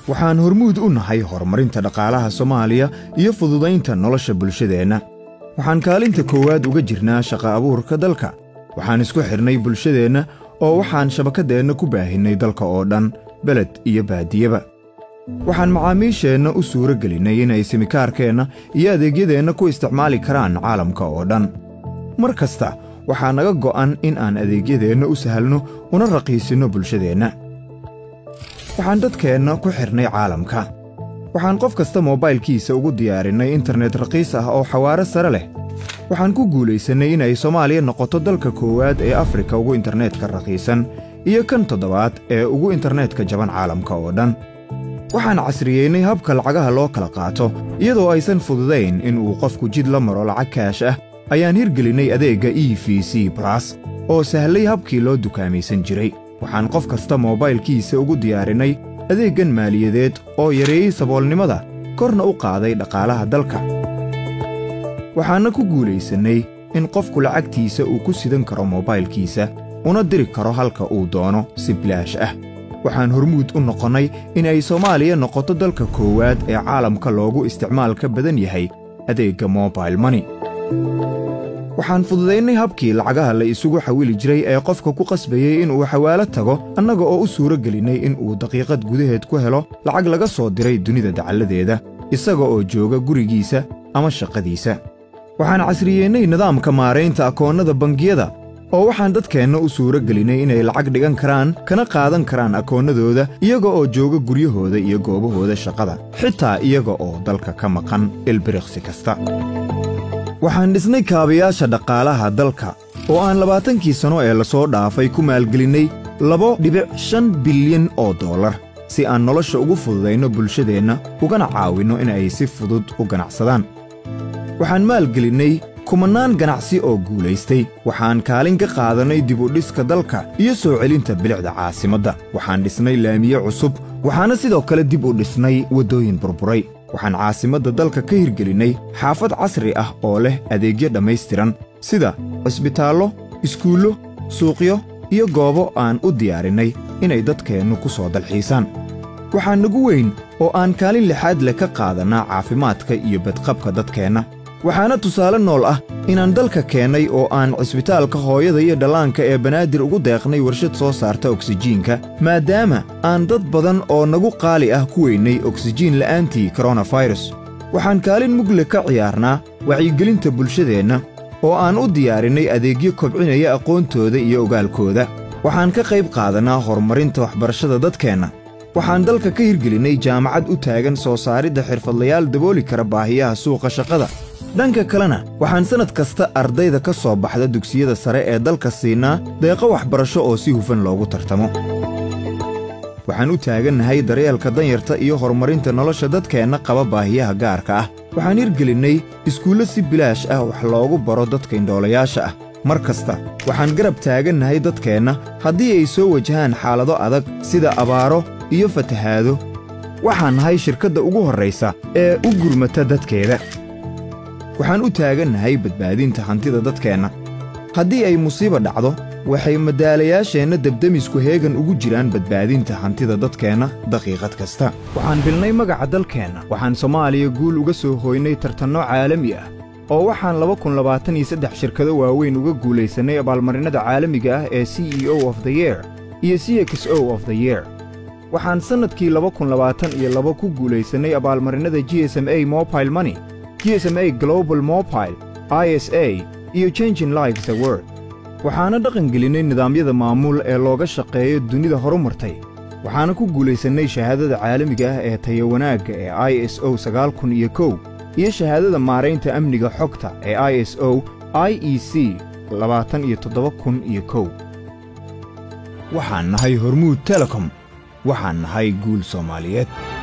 waxaan hormuud u nahay horumarinta dhaqaalaha soomaaliya iyo fududaynta nolosha bulshadeenna waxaan kaalinta koowaad uga jirnaa shaqa abuurka dalka waxaan isku xidhnay bulshadeenna oo waxaan shabakaddeenna ku baahinnay dalka oo dhan beled iyo baadiyeba waxaan macaamiisheenna u suuro gelinnay inay simikaarkeenna iyo adeegyadeenna ku isticmaali karaan caalamka oo dhan mar kasta waxaa naga go'an in aan adeegyadeenna u sahalno una raqiisinno bulshadeenna waxaan dadkeenna ku xidhnay caalamka waxaan qof kasta moobaylkiisa ugu diyaarinnay internet raqiis ah oo xawaare sare leh waxaan ku guulaysannay inay soomaaliya noqoto dalka koowaad ee afrika ugu internetka raqiisan iyo kan toddobaad ee ugu internetka jaban caalamka oo dhan waxaan casriyeynay habka lacagaha loo kala qaato iyadoo aysan fududayn in uu qofku jid la maro lacag kaash ah ayaan hirgelinnay adeegga e v c balas oo sahlay habkii loo dukaamaysan jiray waxaan qof kasta moobaylkiisa ugu diyaarinnay adeeggan maaliyadeed oo yareeyey saboolnimada korna u qaaday dhaqaalaha dalka waxaanna ku guulaysannay in qofku lacagtiisa uu ku sidan karo moobaylkiisa una diri karo halka uu doono si bilaash ah waxaan hormuud u noqonnay in ay soomaaliya noqoto dalka koowaad ee caalamka loogu isticmaalka badan yahay adeegga mobail moni waxaan fududaynay habkii lacagaha la isugu xawili jiray ee qofka ku qasbayey inuu xawaalo tago annaga oo u suuro gelinnay in uu daqiiqad gudaheed ku helo lacag laga soo diray dunida dacalladeeda isaga oo jooga gurigiisa ama shaqadiisa waxaan casriyeennay nidaamka maaraynta akoonnada bangiyada oo waxaan dadkeenna u suuro gelinnay inay lacag dhigan karaan kana qaadan karaan akoonnadooda iyaga oo jooga guryahooda iyo goobahooda shaqada xitaa iyaga oo dalka ka maqan ilbiriqsi kasta waxaan dhisnay kaabayaasha dhaqaalaha dalka oo aan labaatankii sanno ee lasoo dhaafay ku maalgelinnay labo dhibic shan bilyan oo dollar si aan nolosha ugu fududayno bulshadeenna ugana caawinno in ay si fudud u ganacsadaan waxaan maalgelinnay kumannaan ganacsi oo guulaystay waxaan kaalin ka qaadannay dibudhiska dalka iyo soo celinta bilicda caasimadda waxaan dhisnay laamiye cusub waxaana sidoo kale dib u dhisnay waddooyin burburay waxaan caasimadda dalka ka hirgelinnay xaafad casri ah oo leh adeegyo dhammaystiran sida cisbitaallo iskuullo suuqyo iyo goobo aan u diyaarinnay inay dadkeennu ku soo dalxiisaan waxaa nagu weyn oo aan kaalin lixaad leh ka qaadannaa caafimaadka iyo badqabka dadkeenna waxaana tusaale nool ah inaan dalka keennay oo aan cisbitaalka hooyada iyo dhallaanka ee banaadir ugu deeqnay warshad soo saarta oksijiinka maadaama aan dad badan oo nagu qaali ah ku weynay oksijiin la'aantii koronafayras waxaan kaalin mugle ka ciyaarnaa wacyigelinta bulshadeenna oo aan u diyaarinnay adeegyo kobcinaya aqoontooda iyo ogaalkooda waxaan ka qayb qaadannaa horumarinta waxbarashada dadkeenna waxaan dalka ka hirgelinnay jaamacad u taagan soo saaridda xirfadlayaal dabooli kara baahiyaha suuqa shaqada dhanka kalena waxaan sannad kasta ardayda ka soo baxda dugsiyada sare ee dalka siinaa deeqo waxbarasho oo si hufan loogu tartamo waxaan u taagannahay daryeelka danyarta iyo horumarinta nolosha dadkeenna qaba baahiyaha gaarka ah waxaan hirgelinnay iskuullo si bilaash ah wax loogu baro dadka indhoolayaasha ah mar kasta waxaan garab taagannahay dadkeenna haddii ay soo wajahaan xaalado adag sida abaaro iyo fatahaado waxaan nahay shirkadda ugu horraysa ee u gurmata dadkeeda waxaan u taagannahay badbaadinta hantida dadkeenna haddii ay musiiba dhacdo waxay madaalayaasheenna debdemisku heegan ugu jiraan badbaadinta hantida dadkeenna daqiiqad kasta waxaan bilnay magaca dalkeenna waxaan soomaaliya guul uga soo hooynay tartanno caalami ah oo waxaan laba kun labaatan iyo saddex shirkado waaweyn uga guulaysannay abaalmarinnada caalamiga ah ee c e o of the yeer iyo c x o of the yeer waxaan sannadkii laba kun labaatan iyo laba ku guulaysannay abaalmarinnada g s m a mobile money g s m a global mobile i s a iyo changin lives aword waxaana dhaqangelinnay nidaamyada maamuul ee looga shaqeeyo dunida horumartay waxaana ku guulaysannay shahaadada caalamiga ah ee taya wanaagga ee i s o sagaal kun iyo kow iyo shahaadada maaraynta amniga xogta ee i s o i e c labaatan iyo toddoba kun iyo kow waxaan nahay hormuud telekom waxaan nahay guul soomaaliyeed